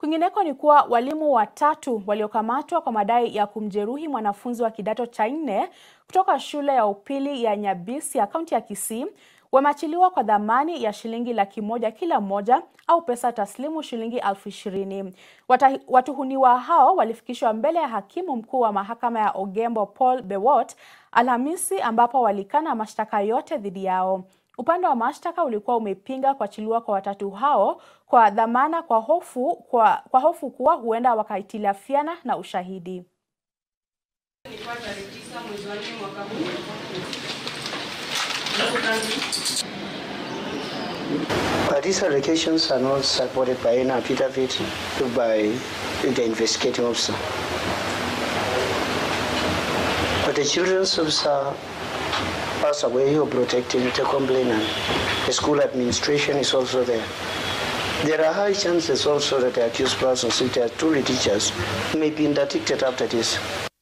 Kwingineko ni kuwa walimu watatu waliokamatwa kwa madai ya kumjeruhi mwanafunzi wa kidato cha nne kutoka shule ya upili ya Nyabisia, kaunti ya Kisii, wameachiliwa kwa dhamani ya shilingi laki moja kila mmoja au pesa taslimu shilingi elfu ishirini. Watuhumiwa hao walifikishwa mbele ya hakimu mkuu wa mahakama ya Ogembo Paul Bewot Alhamisi, ambapo walikana mashtaka yote dhidi yao. Upande wa mashtaka ulikuwa umepinga kuachiliwa kwa watatu hao kwa dhamana kwa hofu, kwa, kwa hofu kuwa huenda wakahitilafiana na ushahidi. But these allegations are not supported by any affidavit by the investigating officer. But the children's officer passed away who protecting the complainant. The school administration is also there. There are high chances also that the accused persons, if they are truly teachers, may be interdicted after this.